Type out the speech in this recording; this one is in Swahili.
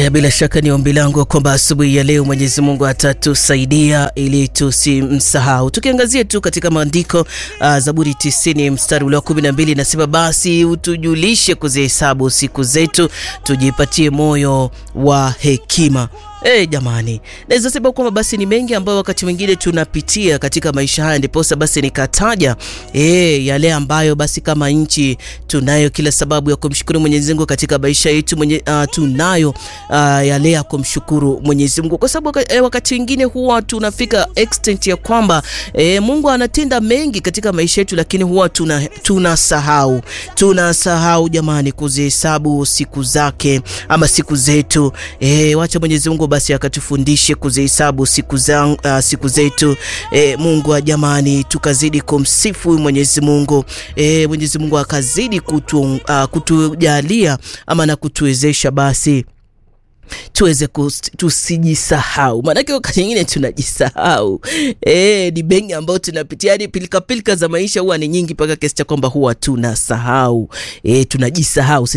Haya, bila shaka ni ombi langu kwamba asubuhi ya leo Mwenyezi Mungu atatusaidia ili tusimsahau. Tukiangazia tu katika maandiko uh, Zaburi 90 mstari ule wa 12 nasema, basi utujulishe kuzihesabu siku zetu, tujipatie moyo wa hekima. Hey, jamani, naweza sema kwamba basi ni mengi ambayo wakati mwingine tunapitia katika maisha haya, ndiposa basi nikataja hey, yale ambayo basi kama nchi tunayo kila sababu ya kumshukuru Mwenyezi Mungu katika maisha yetu mwenye, uh, tunayo uh, yale ya kumshukuru Mwenyezi Mungu kwa sababu eh, wakati mwingine huwa tunafika extent ya kwamba eh, Mungu anatenda mengi katika maisha yetu, lakini huwa tunasahau tuna tunasahau jamani, kuzihesabu siku zake ama siku zetu eh, wacha Mwenyezi Mungu basi akatufundishe kuzihesabu siku za, uh, siku zetu e, Mungu wa jamani, tukazidi kumsifu Mwenyezi Mungu e, Mwenyezi Mungu akazidi kutu, uh, kutujalia ama na kutuwezesha basi tuweze tusijisahau, maanake wakati nyingine tunajisahau. E, ni bengi ambayo tunapitia, yani pilika pilika za maisha huwa ni nyingi mpaka kiasi cha kwamba huwa tunasahau e, tunajisahau.